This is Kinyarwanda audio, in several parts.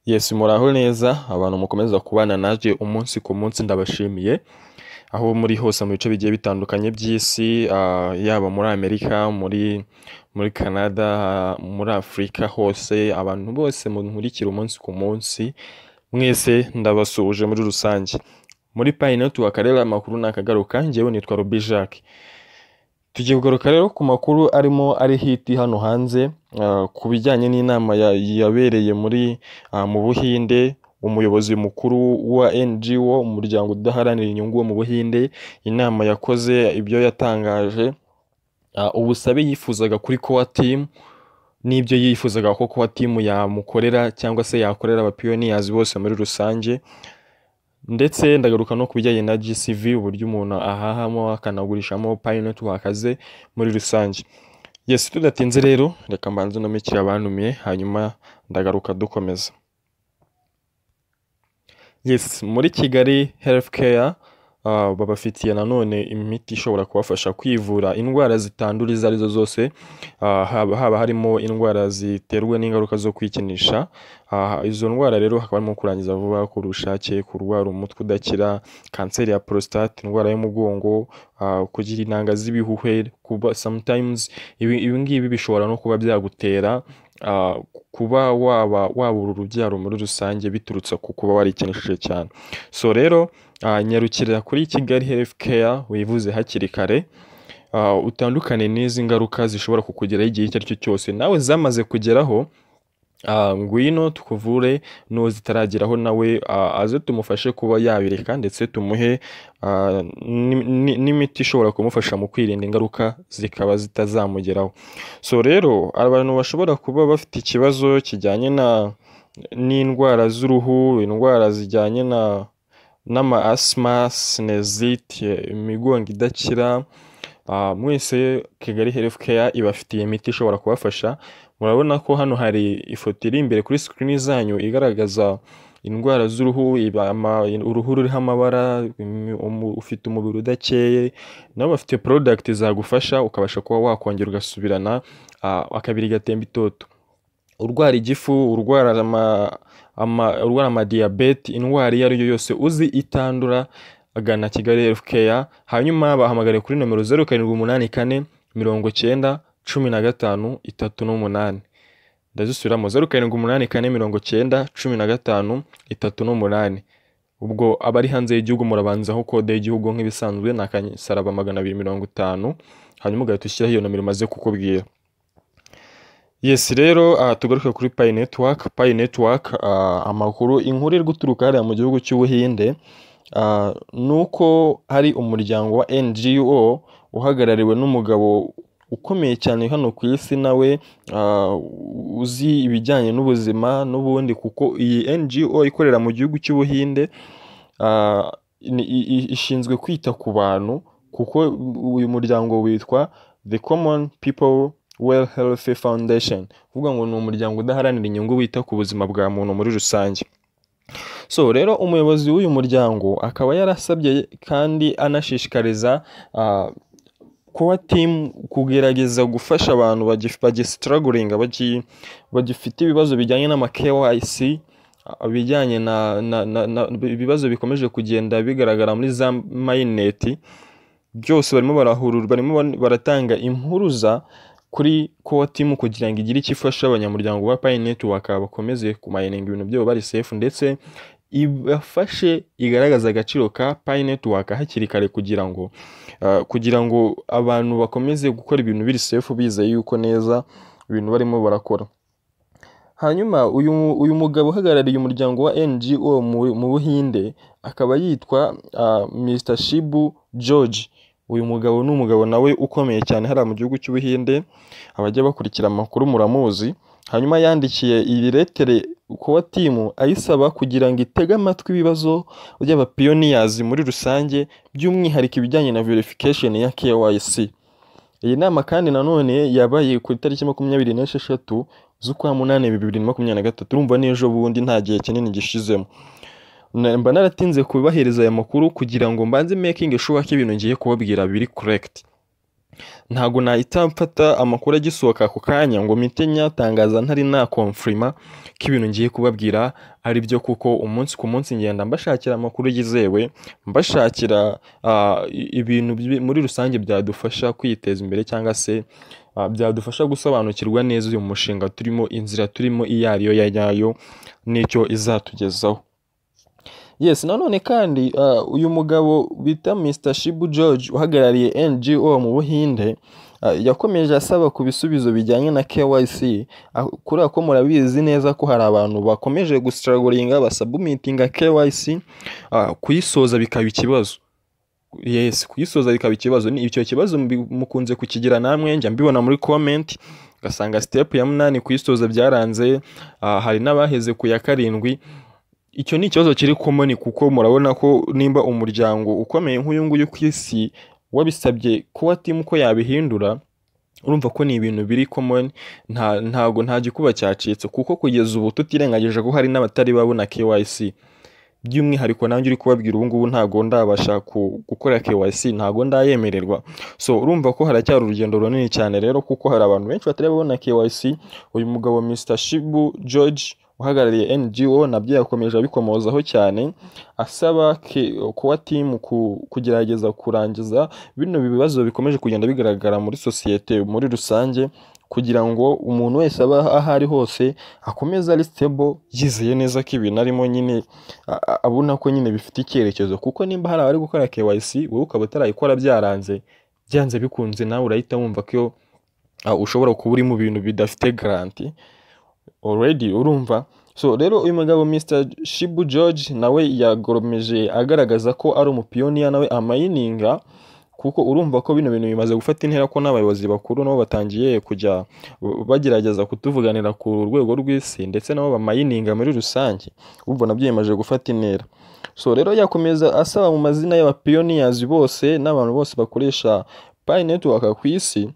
Yes muraho neza abantu mukomeza kubana nanjye umunsi ku munsi ndabashimiye, aho muri hose mu bice bigiye bitandukanye by'isi yaba muri Amerika, muri muri Canada, muri Afurika hose, abantu bose munkurikira umunsi ku munsi, mwese ndabasuhuje muri rusange, muri payinoti wa karere amakuru ntakagaruka njyewe nitwa Roby Jacques, tugiye kugaruka rero ku makuru arimo ari hit hano hanze ku bijyanye n'inama yabereye muri mu Buhinde, umuyobozi mukuru wa NGO umuryango udaharanira inyungu wo mu Buhinde, inama yakoze ibyo yatangaje, ubusabe yifuzaga kuri COA team n'ibyo yifuzaga ko COA team yamukorera cyangwa se yakorera abapiyoniyazi bose muri rusange ndetse ndagaruka no ku bijyanye na GCV uburyo umuntu ahahamo akanagurishamo payinetiwaka ze muri rusange, yes tudatinze rero reka mbanze nomekere abantumiye hanyuma ndagaruka dukomeza. Yes muri Kigali health care babafitiye nanone imiti ishobora kubafasha kwivura indwara zitandura izo arizo zose, haba harimo indwara ziterwa n'ingaruka zo kwikinisha, izo ndwara rero hakaba harimo kurangiza vuba, kubura ubushake, kurwara umutwe udakira, kanseri ya porositate, indwara y'umugongo, kugira intanga z'ibihuhwe, kuba sometimes ibi ngibi bishobora no kuba byagutera kuba waba wabura urubyaro muri rusange biturutse ku kuba warikinishije cyane, so rero nyarukira kuri Kigali health care wivuze hakiri kare, utandukane n'izi ngaruka zishobora kukugeraho igihe icyo ari cyo cyose, nawe zamaze kugeraho ngwino tukuvure n'uwo zitarageraho nawe aze tumufashe kuba yabireka ndetse tumuhe n'imiti ishobora kumufasha mu kwirinda ingaruka zikaba zitazamugeraho, so rero abantu bashobora kuba bafite ikibazo kijyanye n'indwara z'uruhu, indwara zijyanye n'ama asima, sinezite, imigongo idakira, mwese Kigali health care ibafitiye imiti ishobora kubafasha, murabona ko hano hari ifoto iri imbere kuri sikirini zanyu igaragaza indwara z'uruhu, uruhu ruriho amabara, ufite umubiri udakeye, nabo bafite porodagiti zagufasha ukabasha kuba wakongera ugasubirana akabiri gatemba itoto, urwara igifu, urwara amadiyabete, indwara iyo ari yo yose uzi itandura gana Kigali health care, hanyuma bahamagare kuri nomero zeru karindwi umunani kane mirongo icyenda cumi na gatanu itatu n'umunani, ndazisubiramo zeru karindwi umunani kane mirongo icyenda cumi na gatanu itatu n'umunani, ubwo abari hanze y'igihugu murabanzaho kode y'igihugu nk'ibisanzwe ni akasaraba magana abiri mirongo itanu, hanyuma ugahita ushyiraho iyo nomero umaze kukubwira. Yes rero aha tugaruke kuri Pi network, Pi network amakuru inkuru iri guturuka hariya mu gihugu cy'Ubuhinde, ni uko hari umuryango wa NGO uhagarariwe n'umugabo ukomeye cyane hano ku isi nawe uzi ibijyanye n'ubuzima n'ubundi kuko iyi NGO ikorera mu gihugu cy'Ubuhinde ishinzwe kwita ku bantu kuko uyu muryango witwa The Common People Well Health Foundation, uvuga ngo ni umuryango udaharanira inyungu wita ku buzima bwa muntu muri rusange. So rero umuyobozi w'uyu muryango akaba yarasabye kandi anashishikariza COA team kugerageza gufasha abantu bagisitaragoringa bagifite ibibazo bijyanye n'ama-KYC, ibijyanye ibibazo bikomeje kugenda bigaragara muri za mayineti, byose barimo barahurura barimo baratanga impuruza kuri COA team kugira ngo igire icyo ifasha abanyamuryango ba Pi network bakomeze kumayininga ibintu byabo bari safe ndetse ibafashe igaragaza agaciro ka Pi network hakiri kare kugira ngo kugira ngo abantu bakomeze gukora ibintu biri safe bizeye yuko neza ibintu barimo barakora. Hanyuma uyu uyu mugabo uhagarariye umuryango wa NGO mu Buhinde akaba yitwa Mr Shibu George. Uyu mugabo ni umugabo nawe ukomeye cyane hariya mu gihugu cy'Ubuhinde, abajya bakurikira amakuru muramuzi, hanyuma yandikiye iyi letere COA team ayisaba kugira ngo itege amatwi ibibazo by'abapiyoniyazi muri rusange by'umwihariko ibijyanye na verification ya KYC. Iyi nama kandi nanone yabaye ku itariki makumyabiri n'esheshatu z'ukwa munani bibiri na makumyabiri na gatatu, urumva ni ejo bundi nta gihe kinini gishizemo. Mba naratinze kubahereza aya makuru kugira ngo mbanze making sure ko ibintu ngiye kubabwira biri correct. ntabwo nahita mfata amakuru agisohoka ako kanya ngo mpite nyatangaza ntari nakomfirima ko ibintu ngiye kubabwira ari byo kuko umunsi ku munsi ngenda mbashakira amakuru yizewe mbashakira ah, i- ibintu bi- muri rusange byadufasha kwiteza imbere cyangwa se ah, byadufasha gusobanukirwa neza uyu mushinga turimo inzira turimo iyo ariyo ya nyayo n'icyo izatugezaho yes nanone kandi ah, uyu mugabo bita mr shibu george uhagarariye ngo mu buhinde ah, yakomeje asaba ku bisubizo bijyanye na kyc Ah, kuri ako murabizi neza ko hari abantu bakomeje gusitaragoringa basabumitinga kyc ah, kuyisoza bikaba ikibazo yes kuyisoza bikaba ikibazo ni icyo kibazo mbi- mukunze kukigira namwe njya mbibona muri comment ugasanga step ya munani kuyisoza byaranze ah, hari n'abaheze ku ya karindwi icyo ni ikibazo kiri komoni kuko murabona ko nimba umuryango ukomeye nk'uyu nguyu ku isi wabisabye kuba timu ko yabihindura urumva ko ni ibintu biri komoni nta ntago nta gikuba cyacitse kuko kugeza ubu tutirengagije ko hari n'abatari babona KYC by'umwihariko nanjye uri kubabwira ubu ngubu ntago ndabasha ku- gukora KYC ntago ndayemererwa so urumva ko haracyari urugendo runini cyane rero kuko hari abantu benshi batari babona KYC uyu mugabo Mr Shibu George uhagarariye NGO nabyo yakomeje abikomozaho cyane asaba ke- kuba timu ku- kugerageza kurangiza bino bibazo bikomeje kugenda bigaragara muri sosiyete muri rusange kugira ngo umuntu wese aba aho ari hose akomeze ari stable yizeye neza ko ibintu arimo nyine a- a- abona ko nyine bifite icyerekezo kuko nimba hari abari gukora KYC wowe ukaba utarayikora byaranze byanze bikunze nawe urahita wumva ko iyo, ah, ushobora kuba uri mu bintu bidafite garanti already urumva so rero uyu mugabo Mr Shibu George nawe yagoromeje agaragaza ko ari umupiyoniya nawe amayininga kuko urumva ko bino bintu bimaze gufata intera ko n'abayobozi bakuru nabo batangiye kujya bagerageza kutuvuganira ku rwego rw'isi ndetse nabo bamayininga muri rusange urumva nabyo bimaze gufata intera so rero yakomeza asaba mu mazina y'abapiyoniyazi bose n'abantu bose bakoresha Pi Network ku isi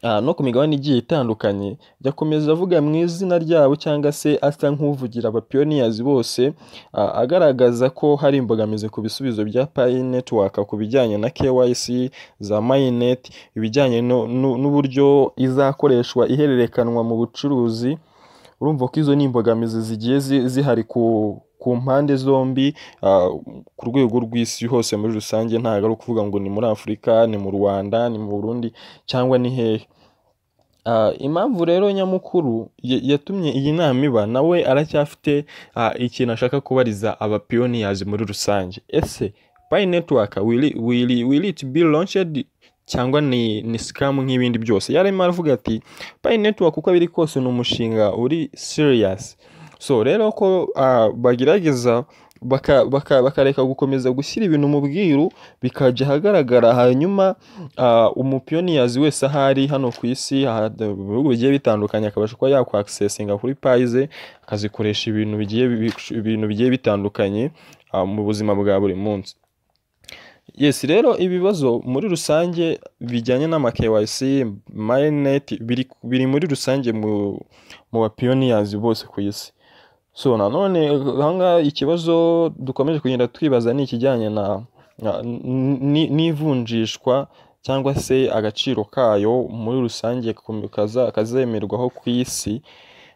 Ah, no ku migabane igiye itandukanye yakomeza avuga mu izina ryabo cyangwa se asa nk'uvugira abapiyoniyazi bose ah, agaragaza ko hari imbogamizi ku bisubizo bya Pi Network ku bijyanye na KYC za Mainnet ibijyanye no- nu- n'uburyo izakoreshwa ihererekanwa mu bucuruzi urumva ko izo ni imbogamizi zigiye zi- zihari ku ku mpande zombi ah, ku rwego rw'isi hose muri rusange ntabwo ari ukuvuga ngo ni muri Afurika ni mu Rwanda ni mu Burundi cyangwa ni hehe Ah, impamvu rero nyamukuru ya- yatumye iyi nama iba nawe aracyafite ah, ikintu ashaka kubariza abapiyoniyazi muri rusange ese Pi Network will, will, will it be launched cyangwa ni, ni scam nk'ibindi byose yarimo aravuga ati Pi Network uko biri kose ni umushinga uri serious so rero ko ah, bagerageza baka- baka- bakareka gukomeza gushyira ibintu mu bwiru bikajya ahagaragara hanyuma ah, umupiyoniyazi wese ahari hano ku isi aha- mu bihugu bigiye bitandukanye akabasha kuba yakwakisesinga kuri payize akazikoresha ibintu bigiye bi- ibintu bigiye bitandukanye ah, mu buzima bwa buri munsi yes rero ibibazo muri rusange bijyanye n'ama KYC mainnet biri, biri muri rusange mu, mu bapiyoniyazi bose ku isi so nanone ahangaha ikibazo dukomeje kugenda twibaza ni ikijyanye na na- n- n- n'ivunjishwa cyangwa se agaciro kayo muri rusange kom- kaza- kazemerwaho ku isi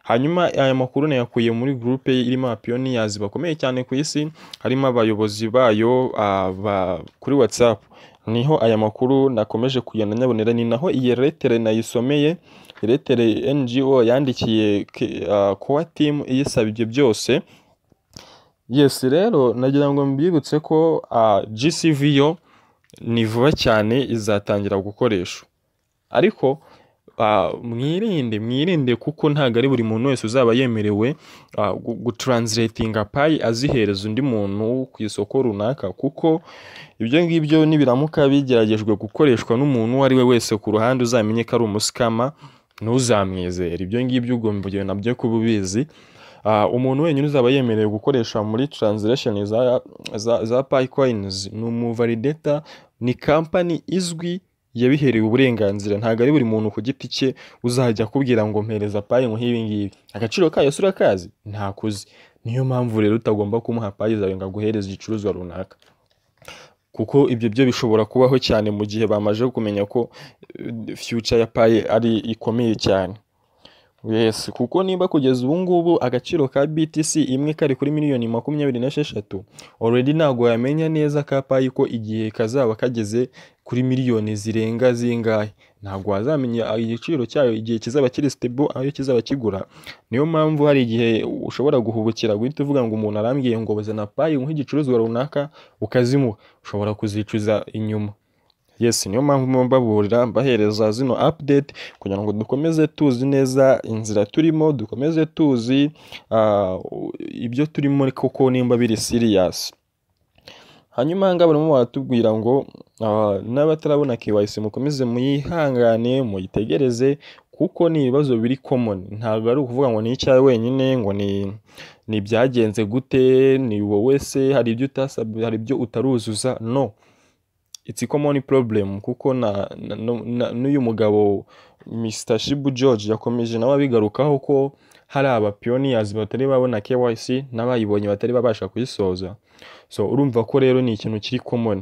hanyuma aya makuru nayakuye muri gurupe irimo abapiyoniyazi bakomeye cyane ku isi harimo abayobozi bayo ah, ba- kuri whatsapp niho aya makuru nakomeje kugenda nyabonera ni naho iyi letere nayisomeye letere ngo yandikiye kowa timu iyisaba ibyo byose yes rero nagira ngo mbibutse ko ah, GCV yo ni vuba cyane izatangira gukoreshwa ariko ah, mwirinde mwirinde kuko ntabwo ari buri muntu wese uzaba yemerewe ah, gu- gutranslatinga payi azihereza undi muntu ku isoko runaka kuko ibyo ngibyo nibiramuka bigeragejwe gukoreshwa n'umuntu uwo ari we wese ku ruhande uzamenye ko ari umusikama ntuzamwizere ibyo ngibyo ugomba kugenda nabyo kuba ubizi Ah, umuntu wenyine uzaba yemerewe gukoresha muri translation za, za, za Paycoins ni umuvalidata ni company izwi yabiherewe uburenganzira ntabwo ari buri muntu ku giti cye uzajya akubwira ngo mpereza payi ngo nk'ibi ngibi agaciro kayo si urakazi ntakuzi niyo mpamvu rero utagomba kumuha payi zawe ngo aguhereze igicuruzwa runaka kuko ibyo byo bishobora kubaho cyane mu gihe bamaze kumenya ko eh, future ya paye ari ikomeye cyane yes kuko niba kugeza ubu ngubu agaciro ka BTC imwe kari kuri miliyoni makumyabiri n'esheshatu already ntabwo wamenya neza ka payi ko igihe kazaba kageze kuri miliyoni zirenga zingahe ntabwo wazamenya igiciro cyayo igihe kizaba kiri stable aho kizaba kigura niyo mpamvu hari igihe ushobora guhubukira guhita uvuga ngo umuntu arambwiye ngo bazana payi nk'igicuruzwa runaka ukazimuha ushobora kuzicuza inyuma yes niyo mpamvu mba mbaburira mbahereza zino update kugira ngo dukomeze tuzi neza inzira turimo dukomeze tuzi ah, ibyo turimo koko nimba biri serious hanyuma ahangaha barimo baratubwira ngo ah, n'abatarabona KYC mukomeze muyihangane muyitegereze kuko ni ibibazo biri common ntabwo ari ukuvuga ngo ni icyawe wenyine ngo ni ni byagenze gute ni wowe se hari ibyo utasabye hari ibyo utaruzuza no it's a common problem kuko na na- nu- na- n'uyu mugabo Mr Shibu George yakomeje nawe abigarukaho ko hari abapioners batari babona KYC n'abayibonye batari babasha kuyisoza so urumva ko rero ni ikintu kiri common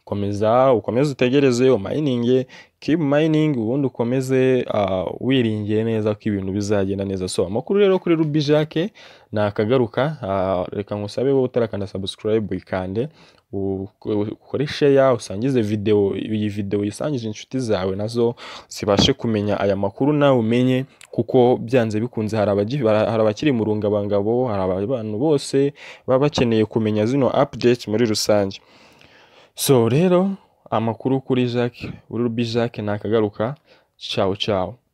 komeza ukomeze utegereze umayininge keep mining ubundi ukomeze ah, wiringiye neza ko ibintu bizagenda neza so amakuru rero kuri Ruby Jack nakagaruka ah, reka ngusabe wowe utarakanda subscribe ikande u- u- ukore sheya usangize video iyi video uyisangije inshuti zawe nazo zibashe kumenya aya makuru nawe umenye kuko byanze bikunze hari abagi- bara- hari abakiri mu rungabangabo hari abantu bose baba bakeneye kumenya zino update muri rusange so rero amakuru kuri Jacques uri Ruby Jacques nakagaruka ciao ciao